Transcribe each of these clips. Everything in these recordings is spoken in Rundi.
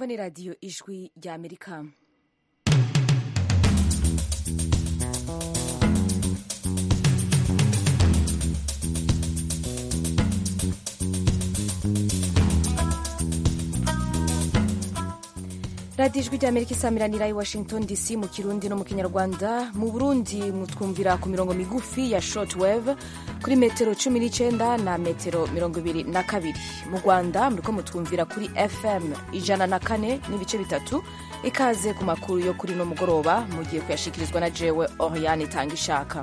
ni radiyo ijwi rya amerika radiyo ijwi rya amerika isamiranira i washington dc mu kirundi no mu kinyarwanda mu burundi mutwumvira ku mirongo migufi ya shortwave kuri metero cumi n'icyenda na metero mirongo ibiri na kabiri mu rwanda muriko mutwumvira kuri fm ijana na kane n'ibice bitatu ikaze ku makuru yo kuri no mugoroba mugiye kuyashikirizwa na jewe oriane itanga ishaka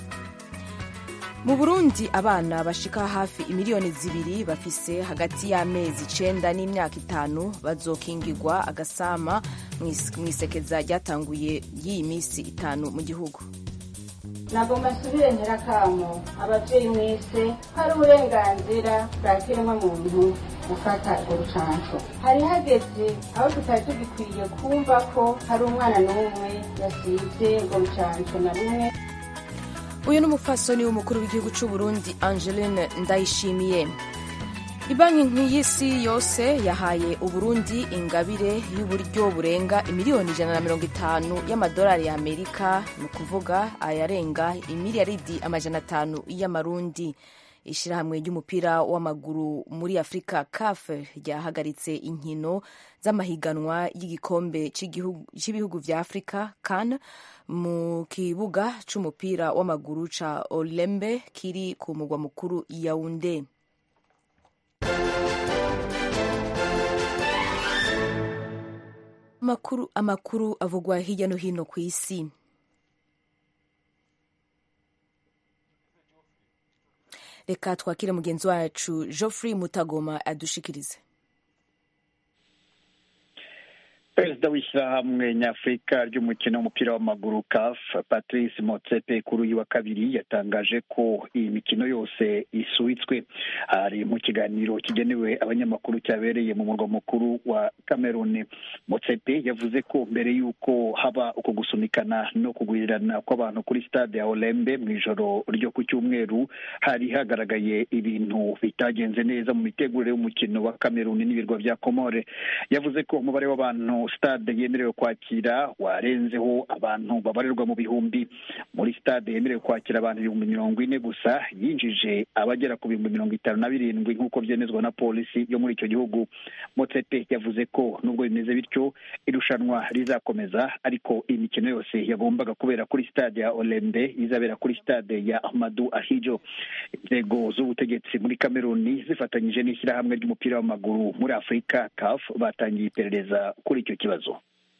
mu burundi abana bashika hafi imiliyoni zibiri bafise hagati y'amezi icenda n'imyaka itanu bazokingirwa agasama mu isekeza ryatanguye y'iyi minsi itanu mu gihugu nagomba nsubire nyirakamo abavyeyi mwese hari uburenganzira bwa kiremwa muntu gufata urwo rucanco hari hageze aho tutari tugikwiye kumva ko hari umwana n'umwe yasize urwo rucanco na rumwe uyu ni umufasoni w'umukuru w'igihugu cy'u Burundi Angeline Ndayishimiye ibanki nk'iy'isi yose yahaye uburundi ingabire y'uburyo burenga imiliyoni ijana na mirongo itanu y'amadolari y'amerika ni ukuvuga ayarenga imiliyaridi amajana atanu y'amarundi ishyirahamwe ry'umupira w'amaguru muri afurika caf ryahagaritse inkino z'amahiganwa y'igikombe cy'ibihugu vya afurika kan mu kibuga c'umupira w'amaguru ca olembe kiri ku mugwa mukuru yaunde amakuru, amakuru avugwa hirya no hino ku isi reka twakire mugenzi wacu geoffrey mutagoma adushikirize perezida w'ishyirahamwe nyafurika ry'umukino w'umupira w'amaguru caf patrice motsepe kuri uyu wa kabiri yatangaje ko iyi mikino yose isubitswe ari mu kiganiro kigenewe abanyamakuru cyabereye mu murwa mukuru wa cameroon motsepe yavuze ko mbere y'uko haba uko gusunikana no kugwirirana kw'abantu kuri stade ya olembe mu ijoro ryo ku cyumweru hari hagaragaye ibintu bitagenze neza mu mitegurire y'umukino wa cameroon n'ibirwa bya komore yavuze ko umubare w'abantu stade yemerewe kwakira warenzeho abantu babarirwa mu bihumbi muri stade yemerewe kwakira abantu ibihumbi mirongo ine gusa yinjije abagera ku bihumbi mirongo itanu na birindwi nk'uko byemezwa na polisi yo muri icyo gihugu motsepe yavuze ko nubwo bimeze bityo irushanwa rizakomeza ariko iyi mikino yose yagombaga kubera kuri stade ya olembe izabera kuri stade ya ahmadu ahijo inzego z'ubutegetsi muri kameruni zifatanyije n'ishyirahamwe ry'umupira w'amaguru muri afurika caf batangiye iperereza kuri icyo kibazo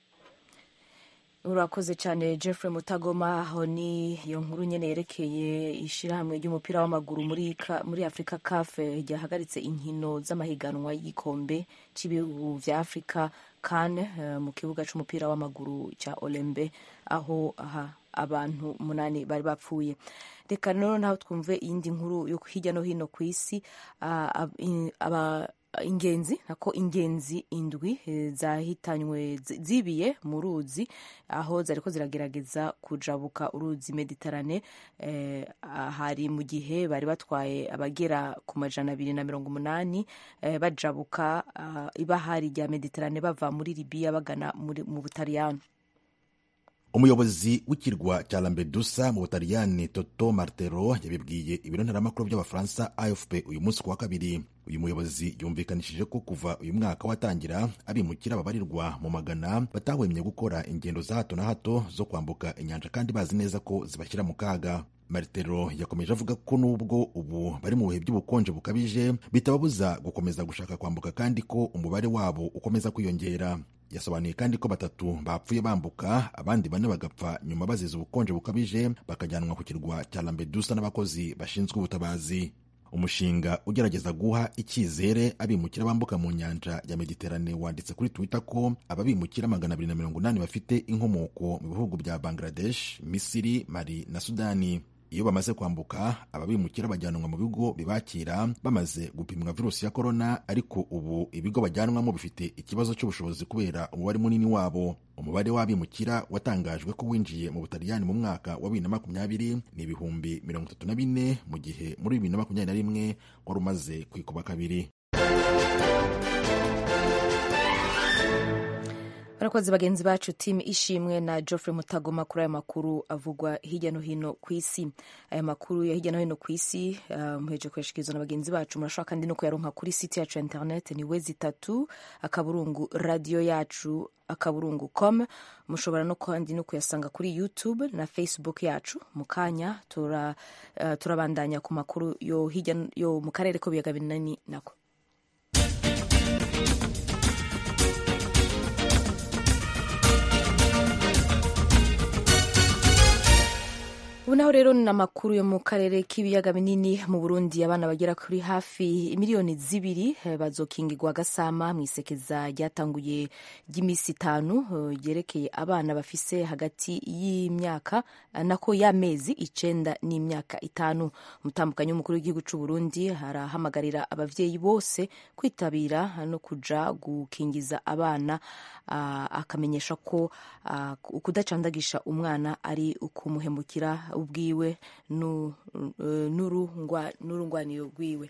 urakoze cyane Jeffrey mutagoma aho ni iyo nkuru nyine yerekeye ishyirahamwe ry'umupira w'amaguru muri, muri afurika caf ryahagaritse inkino z'amahiganwa y'igikombe cy'ibihugu vya afurika kan uh, mu kibuga c'umupira w'amaguru cya olembe aho aha abantu umunani bari bapfuye reka noneho naho twumve iyindi nkuru yo hirya no hino ku isi uh, aba ingenzi nako ingenzi indwi zahitanywe zibiye mu ruzi aho zariko ziragerageza kujabuka uruzi mediterane eh, hari mu gihe bari batwaye abagera ku majana abiri na mirongo umunani eh, bajabuka uh, ibahari rya mediterane bava muri libiya bagana mu butaliyano umuyobozi w'ikirwa cya lampedusa mu butaliyani toto martero yabibwiye ibiro ntaramakuru by'abafaransa afp uyu munsi ku wa kabiri uyu muyobozi yumvikanishije ko kuva uyu mwaka watangira abimukira babarirwa mu magana batahwemye gukora ingendo za hato na hato zo kwambuka inyanja kandi bazi neza ko zibashyira mu kaga martero yakomeje avuga ko nubwo ubu bari mu bihe by'ubukonje bukabije bitababuza gukomeza gushaka kwambuka kandi ko umubare wabo ukomeza kwiyongera yasobanuye kandi ko batatu bapfuye bambuka abandi bane bagapfa nyuma bazize ubukonje bukabije bakajyanwa ku kirwa cya lampedusa n'abakozi bashinzwe ubutabazi umushinga ugerageza guha icyizere abimukira bambuka mu nyanja ya mediterane wanditse kuri twitter ko ababimukira magana abiri na mirongo inani bafite inkomoko mu bihugu bya bangladesh misiri mali na sudani iyo bamaze kwambuka ababimukira bajyanwa mu bigo bibakira bamaze gupimwa virusi ya korona ariko ubu ibigo bajyanwamo bifite ikibazo cy'ubushobozi kubera umubare munini wabo umubare w'abimukira watangajwe ko winjiye mu butaliyani mu mwaka wa bibiri na makumyabiri ni ibihumbi mirongo itatu na bine mu gihe muri bibiri na makumyabiri na rimwe wari umaze kwikuba kabiri barakoze bagenzi bacu timu ishimwe na geoffrey mutagoma kuri aya makuru avugwa hirya no hino ku isi aya makuru ya hirya no hino ku isi uh, muheje kuyashikirizwa na bagenzi bacu murashobora kandi no kuyaronka kuri site yacu ya internet ni wezi itatu akaburungu radiyo yacu akaburungu com mushobora no kandi no kuyasanga kuri youtube na facebook yacu mu kanya tura, uh, turabandanya ku makuru yo hirya yo mu karere ko biyaga binini nako ubu naho rero ni amakuru yo mu karere k'ibiyaga binini mu burundi abana bagera kuri hafi miliyoni zibiri bazokingirwa agasama mu isekeza ryatanguye ry'iminsi itanu ryerekeye abana bafise hagati y'imyaka nako y'amezi icenda n'imyaka itanu umutambukanyi w'umukuru w'igihugu c'u burundi arahamagarira abavyeyi bose kwitabira no kuja gukingiza abana uh, akamenyesha ko uh, kudacandagisha umwana ari ukumuhemukira ubwiwe n'urungwaniro rwiwe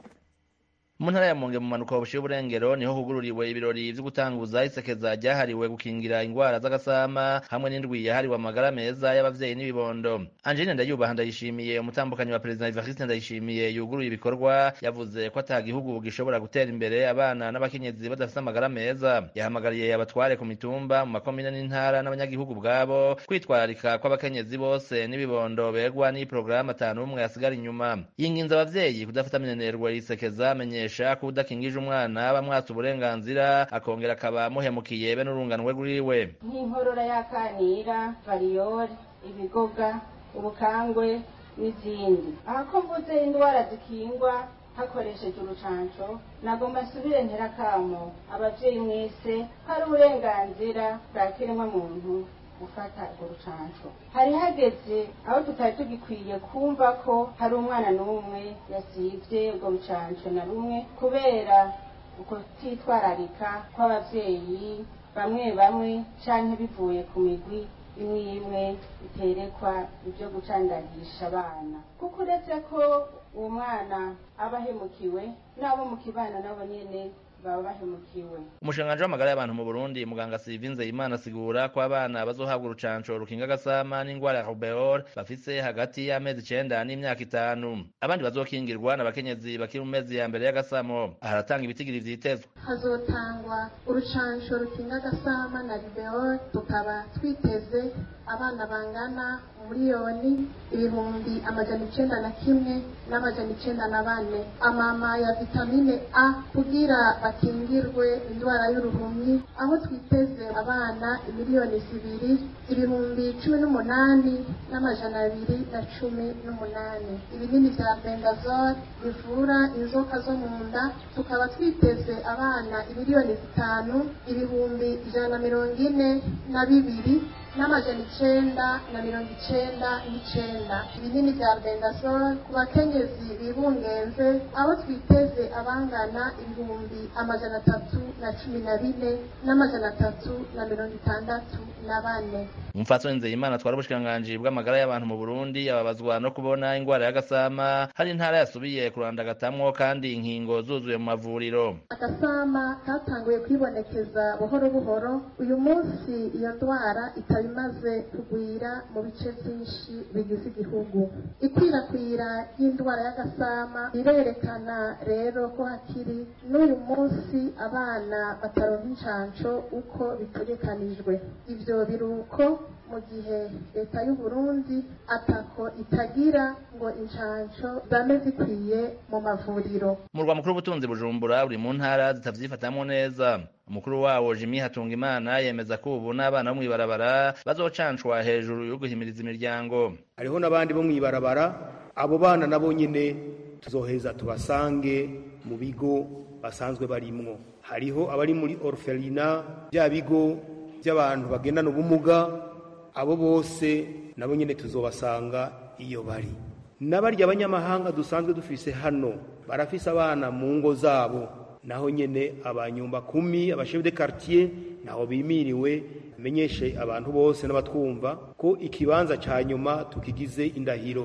mu ntara ya Monge mu manuka bushiye uburengero niho hugururiwe ibirori vyo gutanguza isekeza ryahariwe gukingira ingwara z'agasama hamwe n'indwi yahariwe amagara meza y'abavyeyi n'ibibondo Angeline Ndayubaha ndayishimiye umutambukanyi wa perezida Evariste Ndayishimiye yuguruye ibikorwa yavuze ko ata gihugu gishobora gutera imbere abana n'abakenyezi badafite amagara meza yahamagariye abatware ku mitumba mu makomine n'intara n'abanyagihugu bwabo kwitwararika kw'abakenyezi bose n'ibibondo begwa n'iyi porogaramu atanu umwe yasigara inyuma yinginze abavyeyi kudafata minenerwa yisekeza amenyesha kumenyesha ko udakingije umwana bamwatsa uburenganzira akongera akaba muhemukiye be n'urunganwe rwiwe nk'inkorora y'akanira variyori ibigoga ubukangwe n'izindi aha ko mvuze indwara zikingwa hakoresheje urucanco nagomba nsubire nterakamo abavyeyi mwese hari uburenganzira bwa kiremwa muntu gufata urwo rucanco hari hageze aho tutari tugikwiye kumva ko hari umwana n'umwe yasivye urwo rucanco na rumwe kubera ukutitwararika kw'abavyeyi bamwe bamwe canke bivuye ku migwi imwe imwe iterekwa ibyo gucandagisha abana kuko uretse ko uwo mwana aba ahemukiwe n'abo mu kibana nabo nyene baba bahemukiwe umushikiranganji w'amagara y'abantu mu burundi muganga sivinze imana asigura ko abana bazohabwa urucanco rukinga agasama n'ingwara ya rubeol bafise hagati y'amezi icenda n'imyaka itanu abandi bazokingirwa n'abakenyezi bakiri mu mezi ya mbere y'agasamo aharatanga ibitigiri vyitezwe hazotangwa urucanco rukinga agasama na rubeol tukaba twiteze abana bangana miliyoni ibihumbi amajana icenda na kimwe n'amajana icenda na bane amama ya vitamine a kugira bakingirwe indwara y'uruhumyi aho twiteze abana imiliyoni zibiri ibihumbi cumi n'umunani n'amajana abiri na cumi n'umunani ibinini vya bendazole bivura inzoka zo mu nda tukaba twiteze abana imiliyoni zitanu ibihumbi ijana na mirongo ine na bibiri n'amajana icenda na mirongo icenda n'icenda ibinini vya bendazole ku bakenyezi bibungenze aho twiteze abangana ibihumbi amajana atatu na cumi na bine n'amajana atatu na mirongo itandatu na bane umupfatsoni nzeyimana atwara ubushikiranganji bw'amagara y'abantu mu burundi ababazwa no kubona ingwara y'agasama hari intara yasubiye kurandagatamwo kandi inkingo zuzuye mu mavuriro agasama katanguye kwibonekeza buhoro buhoro uyu munsi iyo ndwara ikaba imaze kugwira mu bice byinshi bigize igihugu ikwirakwira ry'indwara y'agasama rirerekana rero ko hakiri n'uyu munsi abana bataronka incanco uko bitegekanijwe ivyo biruko mu gihe leta y'u Burundi atako itagira ngo incanco zame zikwiye mu mavuriro umurwa mukuru w'ubutunzi bujumbura uri mu ntara zitavyifatamwo neza umukuru wawo jimi hatunga imana yemeza ko ubu n'abana bo mw'ibarabara bazocancwa hejuru yo guhimiriza imiryango hariho n'abandi bo mw'ibarabara abo bana nabo nyine tuzoheza tubasange mu bigo basanzwe barimwo hariho abari muri orphelina bya bigo by'abantu bagendana ubumuga abo bose nabo nyine tuzobasanga iyo bari n'abarya abanyamahanga dusanzwe dufise hano barafise abana mu ngo zabo naho nyene abanyumba kumi abashef de quartier naho bimiriwe menyeshe abantu bose n'abatwumva ko ikibanza ca nyuma tukigize indahiro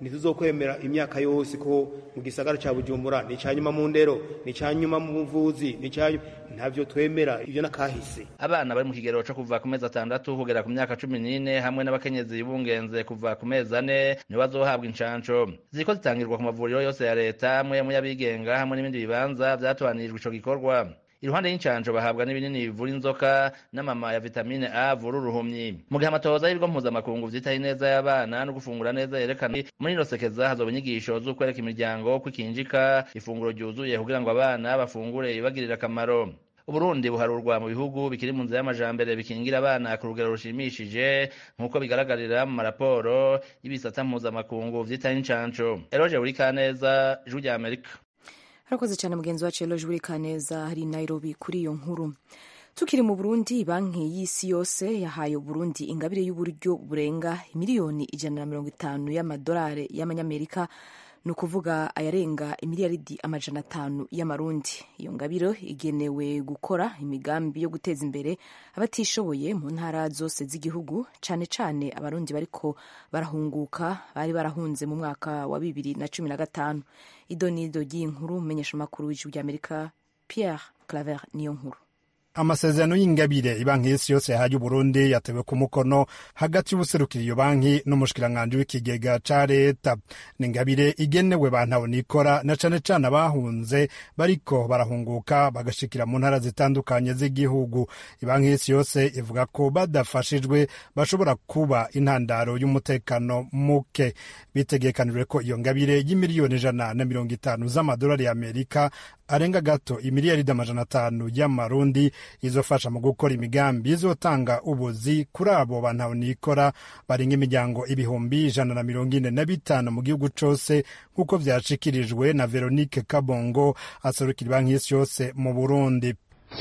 ntituzokwemera imyaka yose ko mu gisagara ca bujumbura ni icanyuma mu ndero ni icanyuma mu buvuzi ni icanyuma ntavyo twemera ivyo nakahise abana bari mu kigero co kuva ku mezi atandatu kugera ku myaka cumi n'ine hamwe n'abakenyezi bungenze kuva ku mezi ane nibo bazohabwa incanco ziriko zitangirwa ku mavuriro yose ya leta amwe mu y'abigenga hamwe n'ibindi bibanza vyatohanirijwe ico gikorwa iruhande y'incanco bahabwa n'ibinini bivura inzoka n'amama ya vitamine a avura uruhumyi mu gihe amatohoza y'ibigo mpuzamakungu vyitaho ineza y'abana no gufungura neza yerekana muri ino sekeza hazoba inyigisho z'ukwereka imiryango ko ikinjika ifunguro ryuzuye kugira ngo abana bafungure ibibagirira akamaro uburundi buharurwa mu bihugu bikiri mu nzira y'amajambere bikingira abana ku rugero rushimishije nk'uko bigaragarira mu maraporo y'ibisata mpuzamakungu vyitaho incanco eroje buri kaneza ijwi rya amerika harakoze cyane mugenzi wacu eloje buri kaneza hari nairobi kuri iyo nkuru tukiri mu burundi banki y'isi yose yahaye uburundi ingabire y'uburyo burenga miliyoni ijana na mirongo itanu y'amadolari y'amanyamerika ni ukuvuga ayarenga imiliyaridi amajana atanu y'amarundi iyo ngabiro igenewe gukora imigambi yo guteza imbere abatishoboye mu ntara zose z'igihugu cyane cyane abarundi bariko barahunguka bari barahunze mu mwaka wa bibiri na cumi na gatanu idonido ry'inkuru umenyesha amakuru w'ijwi ry'amerika pierre claver niyo nkuru amasezerano y'ingabire ibanki y'isi yose yahaye uburundi yatewe ku mukono hagati y'ubuserukira iyo banki n'umushikiranganji w'ikigega ca leta ni ingabire igenewe bantaho nikora na cane cane abahunze bariko barahunguka bagashikira mu ntara zitandukanye z'igihugu ibanki y'isi yose ivuga ko badafashijwe bashobora kuba intandaro y'umutekano muke bitegekanijwe ko iyo ngabire y'imiliyoni ijana na mirongo itanu z'amadolari y'amerika arenga gato imiliyaridi amajana atanu y'amarundi izofasha mu gukora imigambi izotanga ubuzi kuri abo bantu nikora barenga imiryango ibihumbi ijana na mirongo ine na bitanu mu gihugu cose nk'uko vyashikirijwe na veronique kabongo aserukira banki y'isi yose mu burundi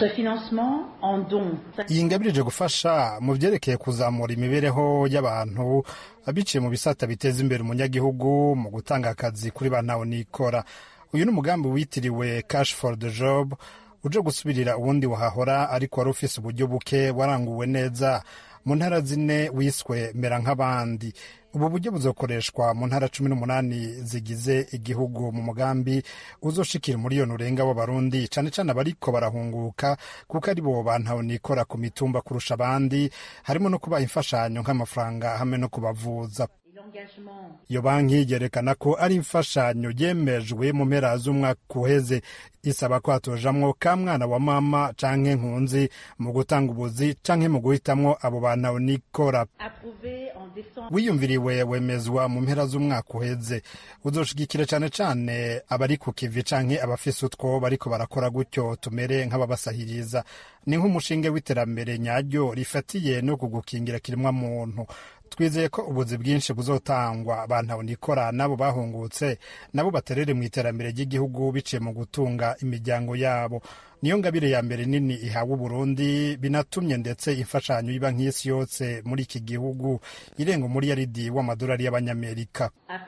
iyi ngabirije gufasha mu vyerekeye kuzamura imibereho y'abantu biciye mu bisata biteza imbere umunyagihugu mu gutanga akazi kuri bantu nikora uyu ni umugambi witiriwe cash for the job uje gusubirira uwundi wahahora ariko wari ufise uburyo buke waranguwe neza mu ntara zine wiswe mera nk'abandi ubu buryo buzokoreshwa mu ntara cumi n'umunani zigize igihugu mu mugambi uzoshikira umuriyoni urenga w'abarundi cane cane abariko barahunguka kuko ari bo bantu nikora ku mitumba kurusha abandi harimo no kubaha imfashanyo nk'amafaranga hamwe no kubavuza iyo banki yerekana ko ari imfashanyo yemejwe mu mpera z'umwaka uheze isaba ko hatojamwo ka mwana wa mama canke nkunzi mu gutanga ubuzi canke mu guhitamwo abo bantu nikora wiyumviriwe wemezwa mu mpera z'umwaka uheze uzoshigikira cane cane abari ku kivi canke abafise utwo bariko barakora gutyo tumere nk'ababasahiriza ni nk'umushinge w'iterambere nyaryo rifatiye no kugukingira kirimwa muntu twizeye ko ubuzi bwinshi buzotangwa abantu nikora nabo bahungutse nabo baterere mu iterambere ry'igihugu biciye mu gutunga imiryango yabo niyo ngabire ya mbere nini ihawe uburundi binatumye ndetse imfashanyo iba nk'isi yose muri iki gihugu irenga umuriyaridi w'amadolari y'abanyamerika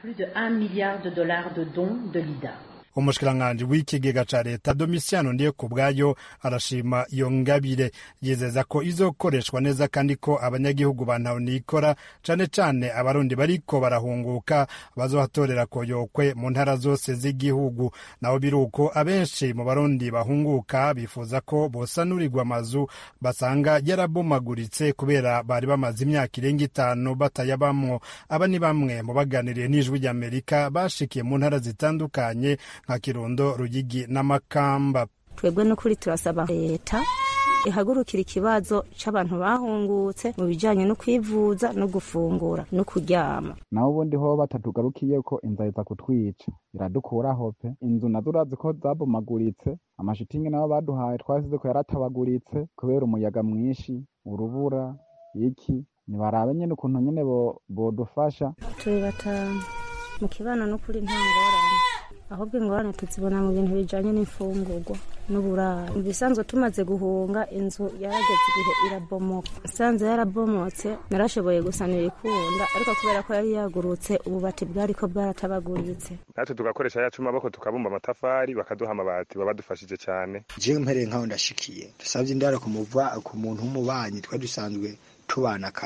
umushikiranganji w'ikigega ca leta domisiano ndiye ku bwayo arashima iyo ngabire yizeza ko izokoreshwa neza kandi ko abanyagihugu bantaho nikora cane cane abarundi bariko barahunguka bazohatorera koyokwe mu ntara zose z'igihugu naho biruko abenshi mu barundi bahunguka bifuza ko bosanurirwa amazu basanga yarabomaguritse kubera bari bamaze imyaka irenga itanu batayabamwo aba ni bamwe mu baganiriye n'ijwi ry'amerika bashikiye mu ntara zitandukanye nka kirundo rugigi n'amakamba twebwe n'ukuri turasaba leta ihagurukira ikibazo c'abantu bahungutse mu bijanye no kwivuza no gufungura no kuryama naho ubundi ho batatugarukiye ko inzara iza kutwica iradukuraho pe inzu nazo urazi ko zabomaguritse amashitingi nabo baduhaye twasize ko yaratabaguritse kubera umuyaga mwinshi urubura iki nibarabe nyene ukuntu nyene bodufasha turi batanu mu kibano n'ukuri nta ngorane ahubwo ingorane tuzibona mu bintu bijanye n'imfungurwa n'uburaro ibisanzwe tumaze guhunga inzu yarageze igihe irabomoka isanze yarabomotse narashoboye gusanira ikunda ariko kubera ko yari yagurutse ububati bwariko bwaratabaguritse natwe tugakoresha yacu maboko tukabumba amatafari bakaduha amabati baba badufashije cyane jewe mpereye nkaho ndashikiye dusabye indaro ku muntu w'umubanyi twari dusanzwe tubana kare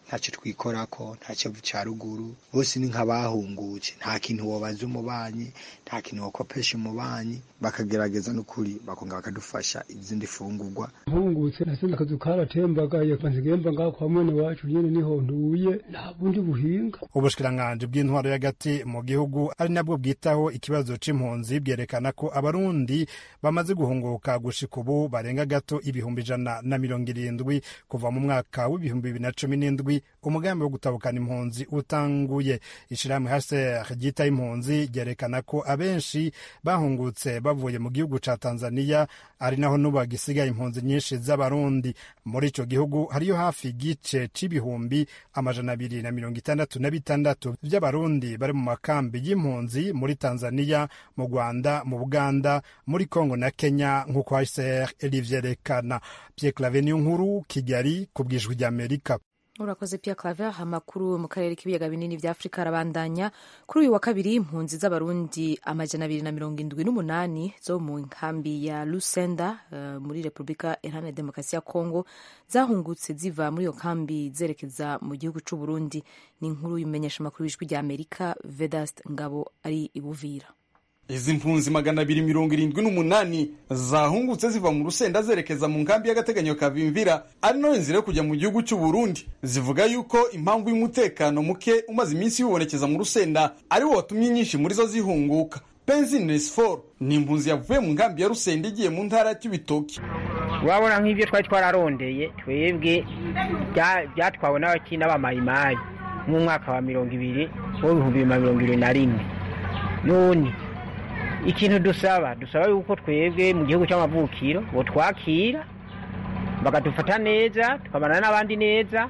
ntacyo twikorako nta cyavu cya ruguru bose ni nk'abahungutse nta kintu wobaza umubanyi nta kintu wokopesha umubanyi bakagerageza n'ukuri bakongera bakadufasha izindi fungurwa mpungutse nasenze akazu karatembagaye kanzigemba ngaho kwa mwene wacu nyene niho ntuye nta bundi buhinga ubushikiranganji bw'intwaro y'agati mu gihugu ari nabwo bwitaho ikibazo c'impunzi bwerekana ko abarundi bamaze guhunguka gushika ubu barenga gato ibihumbi ijana na mirongo irindwi kuva mu mwaka w'ibihumbi bibiri na cumi n'indwi umugambi wo gutabukana impunzi utanguye ishirahamwe hcr ryitaho impunzi ryerekana ko abenshi bahungutse bavuye mu gihugu ca tanzania ari naho n'ubu hagisigaye impunzi nyinshi z'abarundi muri ico gihugu hariyo hafi igice c'ibihumbi amajana abiri na mirongo itandatu na bitandatu vy'abarundi bari mu makambi y'impunzi muri tanzania mu rwanda mu buganda muri congo na kenya nk'uko hcr rivyerekana pierre clave niyo nkuru kigali ku bwijwi ry'amerika urakoze Pierre Claver amakuru mu karere k'ibiyaga binini vya Afurika arabandanya kuri uyu wa kabiri impunzi z'abarundi amajana abiri na mirongo indwi n'umunani zo mu nkambi ya Lusenda uh, muri Repubulika Iharanira Demokarasi ya Kongo zahungutse ziva muri iyo kambi zerekeza mu gihugu c'u Burundi ni inkuru y'umumenyesha makuru w'ijwi rya Amerika Vedast Ngabo ari ibuvira izi mpunzi magana abiri mirongo irindwi n'umunani zahungutse ziva mu rusenda zerekeza mu nkambi y'agateganyo ka Bimvira ari nayo nzira yo kujya mu gihugu cy'u Burundi zivuga yuko impamvu y'umutekano muke umaze iminsi wibonekeza mu rusenda ari wo watumye nyinshi muri zo zihunguka Benzin Nesfor ni impunzi yavuye mu nkambi ya Rusenda igiye mu ntara y'Ibitoki urabona nk'ibyo twari twararondeye twebwe byatwawe n'abaki n'abamayimayi mu mwaka wa mirongo ibiri w'ibihumbi bibiri na mirongo ibiri na rimwe none ikintu dusaba dusaba yuko twebwe mu gihugu cy'amavukiro bo twakira bakadufata neza tukabana n'abandi neza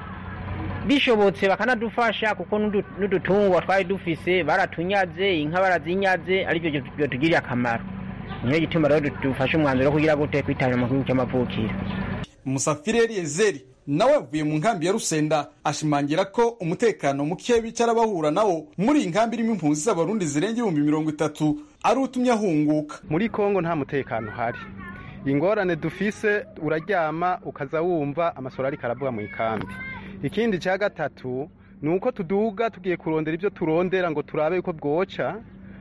bishobotse bakanadufasha kuko n'udutungwa twari dufise baratunyaze inka barazinyaze aribyo byatugiriye akamaro niyo gituma rero dufashe umwanzuro wo kugira gute kwitabira mu gihugu cy'amavukiro musafiri eliyezeri nawe avuye mu nkambi ya rusenda ashimangira ko umutekano muke bicara bahura nawo muri iyi nkambi irimo impunzi z'abarundi zirenga ibihumbi mirongo itatu ari utumye ahunguka muri kongo nta mutekano uhari ingorane dufise uraryama ukaza wumva amasoro ariko aravuga mu ikambi ikindi cya gatatu ni uko tuduga tugiye kurondera ibyo turondera ngo turabe yuko bwoca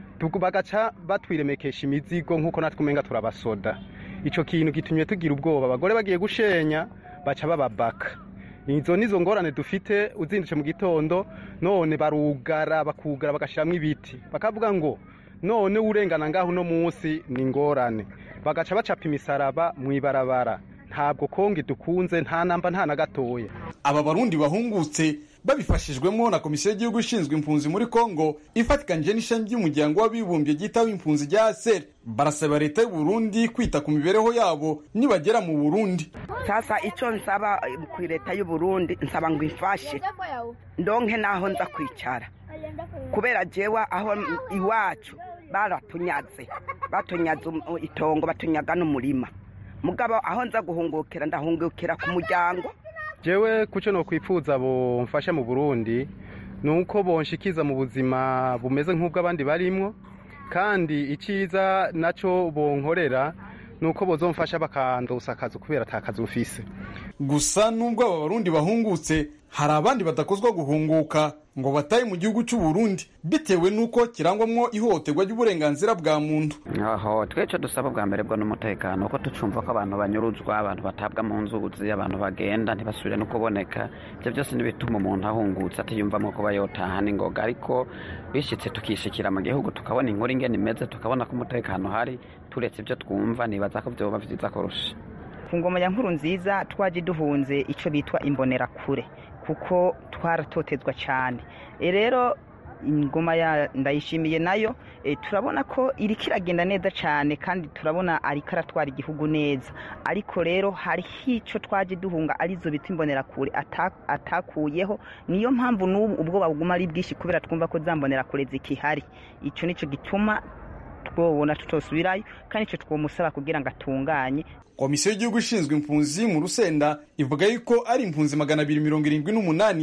bagaca batwiremekesha imizigo nk'uko natwe umenga turabasoda icyo kintu gitumye tugira ubwoba abagore bagiye gushenya baca bababaka izo nizo ngorane dufite uzindutse mu gitondo none barugara bakugara bagashyiramo ibiti bakavuga ngo none urengana ngaho uno munsi ni ingorane bagaca bacapa imisaraba mu ibarabara ntabwo kongi dukunze nta namba nta na gatoya aba barundi bahungutse babifashijwemo na komisiyo y'igihugu ishinzwe impunzi muri kongo ifatikanyije n'ishami ry'umuryango w'abibumbye ryitaho impunzi rya aseri barasaba leta y'u Burundi kwita ku mibereho yabo nibagera mu burundi sasa icyo nsaba ku leta y'u Burundi nsaba ngo ifashe ndonke naho nza kwicara kubera jewa aho iwacu baratunyaze batunyaze itongo batunyaga n'umurima mugabo aho nza guhungukira ndahungukira ku muryango jewe kuco no kwifuza bomfasha mu Burundi nuko bonshikiza mu buzima bumeze nk'ubw'abandi barimwo kandi iciza naco bonkorera nuko bozomfasha bakandosa akazi kubera atakazi ufise gusa nubwo aba barundi bahungutse hari abandi badakozwa guhunguka ngo bataye mu gihugu cy'u Burundi bitewe n'uko kirangwamwo ihohoterwa ry'uburenganzira bwa muntu aho twece dusaba bwa mbere bwo n'umutekano ko tucumva ko abantu banyuruzwa abantu batabwa mu nzuzi abantu bagenda ntibasubire no kuboneka ibyo byose n'ibituma umuntu ahungutse atiyumvamo kuba yotaha n'ingoga ariko bishyitse tukishikira mu gihugu tukabona inkuru ingene imeze tukabona ko umutekano uhari turetse ibyo twumva nibaza ko byoba byiza kurusha ku ngoma ya nkuru nziza twaje duhunze icyo bitwa imbonerakure kuko twaratotezwa cyane rero ingoma ya ndayishimiye nayo turabona ko iri kiragenda neza cyane kandi turabona ariko aratwara igihugu neza ariko rero hariho icyo twaje duhunga arizo bita imbonerakure atakuyeho niyo mpamvu n'ubu ubwoba buguma ari bwinshi kubera twumva ko za mbonerakure zikihari icyo nicyo gituma twobona tutosubirayo kandi icyo twomusaba kugira ngo atunganye komisiyo y'igihugu ishinzwe impunzi mu rusenda ivuga yuko ari impunzi magana abiri mirongo irindwi n'umunani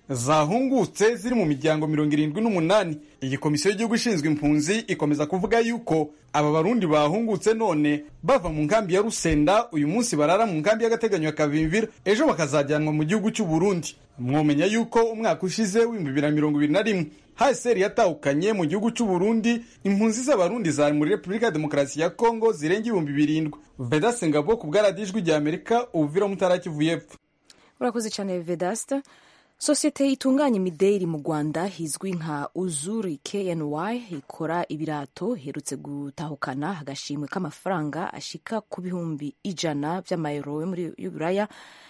zahungutse ziri mu miryango mirongo irindwi n'umunani iyi komisiyo y'igihugu ishinzwe impunzi ikomeza kuvuga yuko aba barundi bahungutse none bava mu nkambi ya rusenda uyu munsi barara mu nkambi y'agateganyo ya kavimvira ejo bakazajyanwa mu gihugu cy'u burundi mwomenya yuko umwaka ushize w'ibihumbi bibiri na mirongo ibiri na rimwe hsr yatahukanye mu gihugu cy'u burundi impunzi z'abarundi zari muri repubulika ya demokarasi ya kongo zirenga ibihumbi birindwi vedase ngabo ku bwaradijwi rya amerika ubuvira mutara kivu y'epfo urakoze cyane vedasta sosiyete itunganya imideri mu rwanda izwi nka uzuri kny ikora ibirato iherutse gutahukana agashimwe k'amafaranga ashika ku bihumbi ijana by'amayero yo muri y'uburaya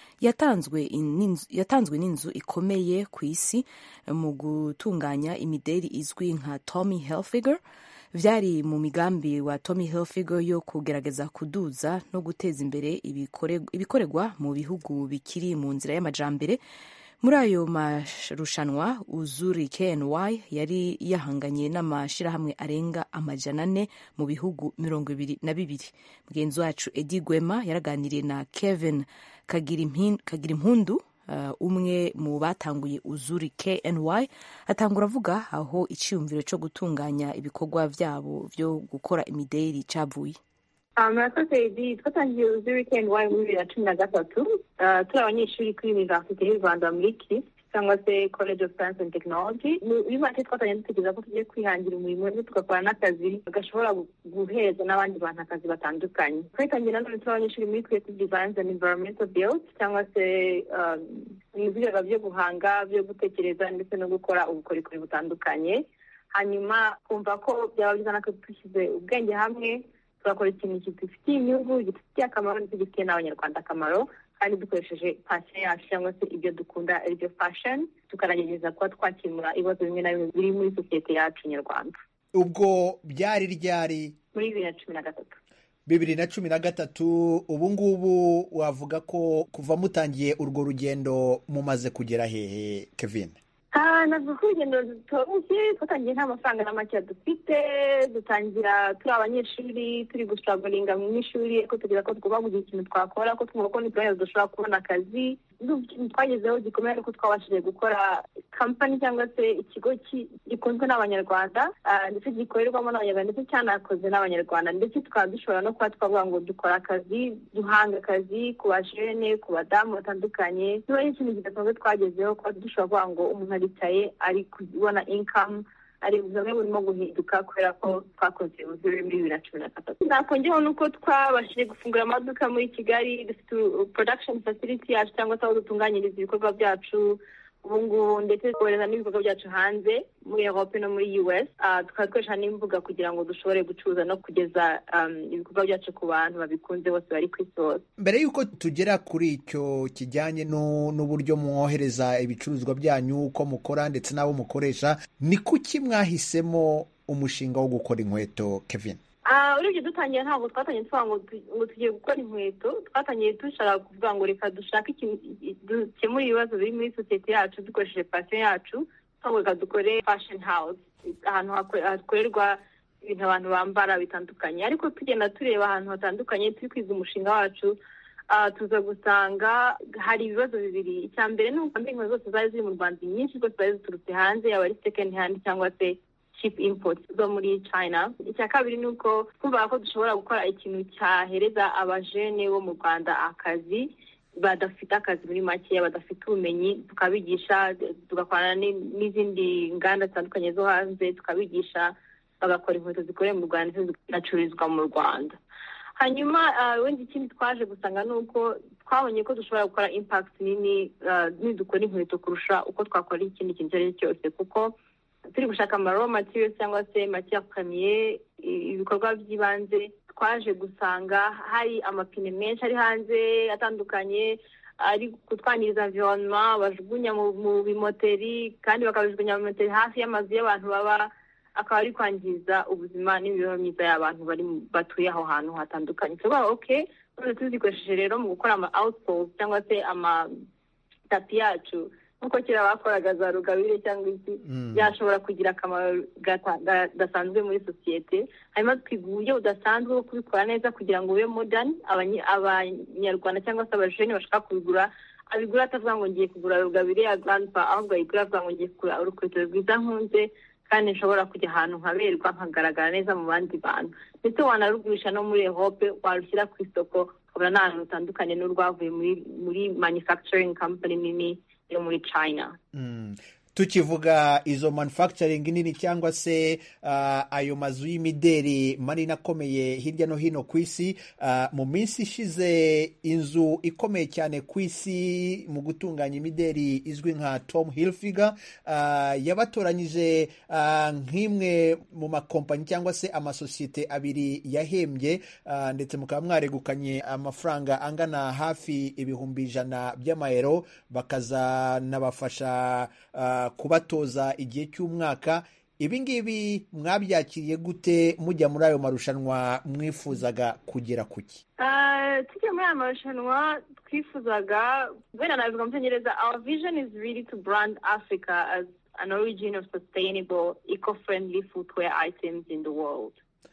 yatanzwe n'inzu ikomeye ku isi mu gutunganya imideri izwi nka tommy hilfiger byari mu migambi wa tommy hilfiger yo kugerageza kuduza no guteza imbere ibikorerwa mu bihugu bikiri mu nzira y'amajambere muri ayo marushanwa uzuri kny yari yahanganye n'amashyirahamwe arenga amajana ane mu bihugu mirongo ibiri na bibiri mugenzi wacu edi gwema yaraganiriye na kevin kagira impundu uh, umwe mu batanguye uzuri kny atangura avuga aho icyiyumviro cyo gutunganya ibikorwa byabo byo gukora imideri cyavuye murakoze edi twatangiye uzi wikendi wayo muri bibiri na cumi na gatatu turi abanyeshuri kuri univerisite y'u rwanda muri kiri cyangwa se college of science and technology muri make twatangiye dutekereza ko tugiye kwihangira umurimo ndetse tugakora n'akazi gashobora guhereza n'abandi bantu akazi batandukanye twatangiye nanone turi abanyeshuri muri creative designs and environmental build cyangwa se ibireba byo guhanga byo gutekereza ndetse no gukora ubukorikori butandukanye hanyuma kumva ko byaba byiza natwe dushyize ubwenge hamwe tugakora ikintu kidufitiye inyungu gifitiye akamaro ndetse gifitiye n'abanyarwanda akamaro kandi dukoresheje pasiyo yacu cyangwa se ibyo dukunda aribyo fashoni tukanagerageza kuba twakemura ibibazo bimwe na bimwe biri muri sosiyete yacu nyarwanda ubwo byari ryari muri bibiri na cumi na gatatu bibiri na cumi na gatatu ubu ngubu wavuga ko kuva mutangiye urwo rugendo mumaze kugera hehe kevin navuga ko urugendo rutoroshye twatangiye nta mafaranga na make dufite dutangira turi abanyeshuri turi gusitaragoringa mu ishuri ariko tugira ko tugomba kugira ikintu twakora ko twumva ko ntitubonye dushobora kubona akazi ikintu twagezeho gikomeye ariko twabashije gukora kampani cyangwa se ikigo gikunzwe n'abanyarwanda ndetse gikorerwamo n'abanyarwanda ndetse cyanakoze n'abanyarwanda ndetse tukaba dushobora no kuba twavuga ngo dukora akazi duhanga akazi ku bajene ku badamu batandukanye niba ari ikintu kidasanzwe twagezeho kuba dushobora kuvuga ngo umuntu aricaye ari kubona inkamu ari bumwe burimo guhinduka kubera ko twakoze ubuzure muri bibiri na cumi na gatatu nakongeraho nuko twabashije gufungura amaduka muri kigali dufite production facility yacu cyangwa se aho dutunganyiriza ibikorwa byacu ubu ngubu ndetse twohereza n'ibikorwa byacu hanze muri europe no muri us tukaba dukoresha n'imbuga kugira ngo dushobore gucuruza no kugeza ibikorwa byacu ku bantu babikunze bose bari ku isi hose mbere y'uko tugera kuri icyo kijyanye n'uburyo mwohereza ibicuruzwa byanyu uko mukora ndetse n'abo mukoresha ni kuki mwahisemo umushinga wo gukora inkweto kevin urebye dutangira ntabwo twatangiye tuvuga ngo tugiye gukora inkweto twatangiye dushaka kuvuga ngo reka dushake dukemure ibibazo biri muri sosiyete yacu dukoresheje pasiyo yacu cyangwa reka dukore fashoni hawuze ahantu hakorerwa ibintu abantu bambara bitandukanye ariko tugenda tureba ahantu hatandukanye turi kwiga umushinga wacu tuza gusanga hari ibibazo bibiri icya mbere ni uko inkweto zose zari ziri mu rwanda nyinshi rwose zari ziturutse hanze yaba ari sekendi handi cyangwa se cheap import zo muri china icya kabiri ni uko twumvaga ko dushobora gukora ikintu cyahereza abajene bo mu rwanda akazi badafite akazi muri makeya badafite ubumenyi tukabigisha tugakorana n'izindi nganda zitandukanye zo hanze tukabigisha bagakora inkweto zikorewe mu rwanda ndetse zikanacururizwa mu rwanda hanyuma wenda ikindi twaje gusanga ni uko twabonye ko dushobora gukora impact nini nidukora inkweto kurusha uko twakora ikindi kintu icyo ari cyo cyose kuko turi gushaka amaro materiyo cyangwa se matiya kamiye ibikorwa by'ibanze twaje gusanga hari amapine menshi ari hanze atandukanye ari kutwangiriza environnement bajugunya mu bimoteri kandi bakabijugunya mu bimoteri hafi y'amazu y'abantu baba akaba ari kwangiza ubuzima n'imibereho myiza y'abantu bari batuye aho hantu hatandukanye tuvuga oke none tuzikoresheje rero mu gukora ama outpost cyangwa se amatapi yacu nk'uko kera bakoraga za rugabire cyangwa iki byashobora kugira akamaro gasanzwe muri sosiyete hanyuma twiga uburyo budasanzwe bwo kubikora neza kugira ngo ube modani abanyarwanda cyangwa se abajene bashaka kubigura abigura atavuga ngo ngiye kugura rugabire ya grandpa ahubwo ayigura avuga ngo ngiye kugura urukweto rwiza nkunze kandi nshobora kujya ahantu nkaberwa nkagaragara neza mu bandi bantu ndetse wanarugurisha no muri ehope warushyira ku isoko ukabona ni ahantu rutandukanye n'urwavuye muri muri manufacturing company nini yo muri china Mm. tukivuga izo manufacturing nini cyangwa se uh, ayo mazu y'imideri manini akomeye hirya no hino ku isi uh, mu minsi ishize inzu ikomeye cyane ku isi mu gutunganya imideri izwi nka Tom Hilfiger uh, yabatoranyije uh, nk'imwe mu makompanyi cyangwa se amasosiyete abiri yahembye uh, ndetse mukaba mwaregukanye amafaranga angana hafi ibihumbi ijana by'amayero bakazanabafasha uh, kubatoza igihe cy'umwaka ibi ngibi mwabyakiriye gute mujya muri ayo marushanwa mwifuzaga kugera ku ki Uh, tujya muri aya marushanwa twifuzaga wenda nabivuga mu cyongereza our vision is really to brand africa as an origin of sustainable eco-friendly footwear items in the world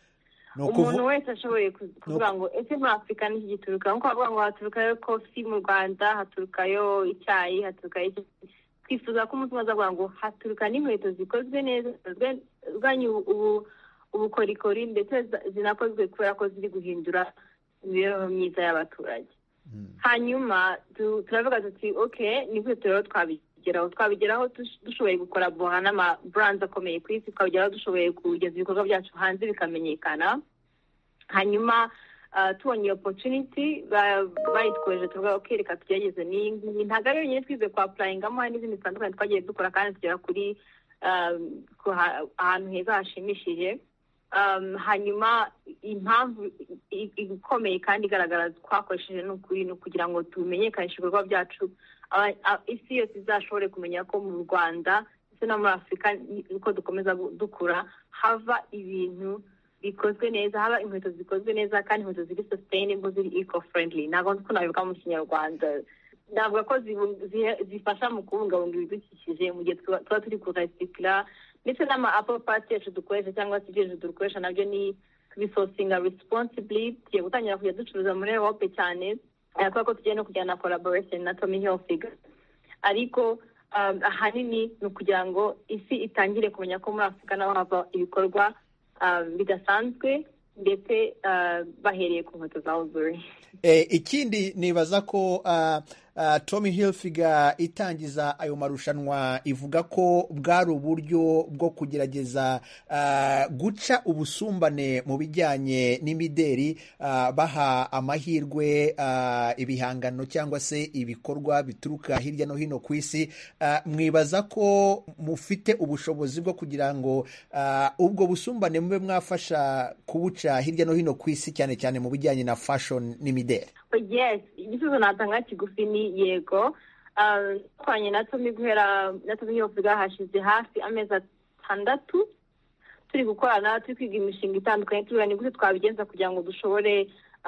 Ni ukuvu- umuntu wese ashoboye ku- kuvuga ngo ese muri afurika niki gituruka nkuko bavuga ngo haturukayo kofi mu rwanda haturukayo icyayi haturukayo iki twifuza ko umunsi umwe azavuga ngo haturuka n'inkweto zikozwe neza zirwanya ubu- ubukorikori ndetse za- zinakozwe kubera ko ziri guhindura imibereho myiza y'abaturage hanyuma tu- turavuga tuti ok ni gute rero twabigeraho twabigeraho dush- dushoboye gukora boha n'ama brands akomeye ku isi twabigeraho dushoboye kugeza ibikorwa byacu hanze bikamenyekana hanyuma uh, tubonye iyo opportunity ba- bayitwoheje tuvuga ok reka tugerageze n'iyi ngiyi ntabwo ari yonyine twize kwa apurayingamo hari n'izindi zitandukanye twagiye dukora kandi tugera kuri um, ku ha- ahantu heza hashimishije um, hanyuma impamvu i- i- ikomeye kandi igaragara twakoresheje ni ukuri ni ukugira ngo tumenyekanishe ibikorwa byacu aba- a- isi yose izashobore kumenya ko mu rwanda ndetse no muri afurika ni- uko dukomeza gu- dukura hava ibintu bikozwe neza haba inkweto zikozwe neza kandi inkweto ziri sustainable ziri eco friendly ntabwo nzi ko nabivuga mu kinyarwanda navuga ko zibu- zihe- zifasha mu kubungabunga ibidukikije mu gihe tuba tuba turi kuresikira ndetse n'ama apple parts yacu dukoresha cyangwa se ibyo hejuru dukoresha nabyo ni kubisosinga responsibly tugiye gutangira kujya ducuruza muri europe cyane eh, kubera ko tugiye no kujyana na collaboration na tommy hilfiger ariko um, ahanini ni ukugira ngo isi itangire kumenya ko muri afurika naho hava ibikorwa um, bidasanzwe ndetse uh, bahereye ku nkweto za ozuri Eh, ikindi nibaza ko uh, uh, Tommy Hilfiger itangiza ayo marushanwa ivuga ko bwari uburyo bwo kugerageza uh, guca ubusumbane mu bijyanye n'imideri uh, baha amahirwe uh, ibihangano cyangwa se ibikorwa bituruka hirya no hino ku isi uh, mwibaza ko mufite ubushobozi bwo kugira ngo uh, ubwo busumbane mube mwafasha kubuca hirya no hino ku isi cyane cyane mu bijyanye na fashion n'imideri yes igisubizo natanga kigufi ni yego Um, twanye na tomi guhera na tomi hilfiger hashize hafi amezi atandatu turi gukorana turi kwiga imishinga itandukanye tureba ni gute twabigenza kugira ngo dushobore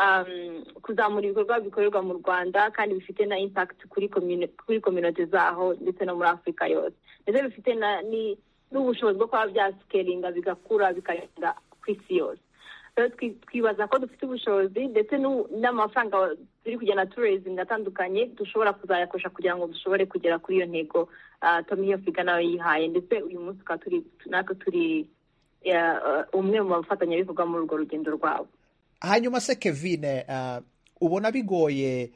um, kuzamura ibikorwa bikorerwa mu rwanda kandi bifite na impact kuri communi- kuri community zaho ndetse no muri afurika yose ndetse bifite na ni n'ubushobozi bwo kuba byasikelinga bigakura bikagenda ku isi yose rero twi- twibaza ko dufite ubushobozi ndetse n'u- n'amafaranga turi kugenda turezinga atandukanye dushobora kuzayakoresha kugira ngo dushobore kugera kuri iyo ntego uh, tomi hilfiger nawe yihaye ndetse uyu munsi tukaba turi natwe turi uh, umwe mu bafatanyabikorwa muri urwo rugendo rwabo hanyuma se kevin uh, ubona bigoye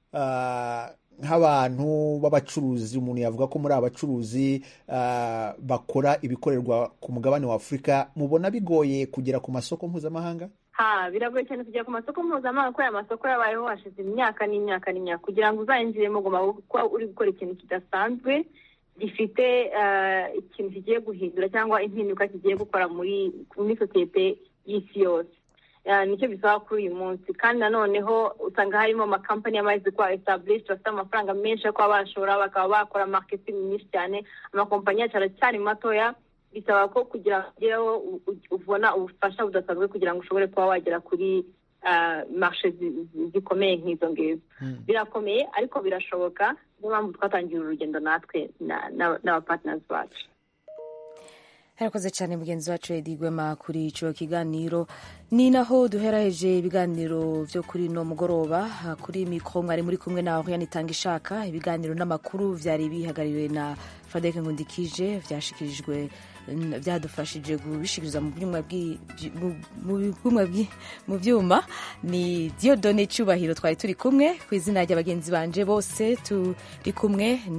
uh, nk'abantu b'abacuruzi umuntu yavuga ko muri abacuruzi uh, bakora ibikorerwa ku mugabane wa afurika mubona bigoye kugera ku masoko mpuzamahanga ha biragoye cyane kujya ku masoko mpuzamahanga kubera amasoko yabayeho hashize imyaka n'imyaka n'imyaka kugira ngo uzayinjiremo ugomba kuba uri gukora ikintu kidasanzwe gifite eh, ikintu kigiye guhindura cyangwa impinduka kigiye gukora muri muri sosiyete y'isi yose Eh, nicyo bisaba kuri uyu munsi kandi nanoneho usanga harimo amakampani yamaze kuba established bafite amafaranga menshi yo kuba bashora bakaba bakora marketing nyinshi cyane amakompanyi yacu aracyari matoya bisaba ko kugira ngo ugereho u- u- ubona ubufasha budasanzwe kugira ngo ushobore kuba wagera kuri ah, marshe zi- zi- zikomeye nk'izo ngizo birakomeye ariko birashoboka niyo mpamvu twatangiye uru rugendo natwe na- na- n'abapartners bacu yarakoze cyane mugenzi wacu edi gwema kuri ico kiganiro ni naho duheraheje ibiganiro vyo kuri no mugoroba kuri mikro mwari muri kumwe na Oriane Tangishaka ibiganiro n'amakuru vyari bihagaririwe na Fadek Nkundikije vyashikirijwe byadufashije kubishikiriza mu byuma mu byuma ni Diodone Cyubahiro twari turi kumwe ku izina ry'abagenzi banje bose turi kumwe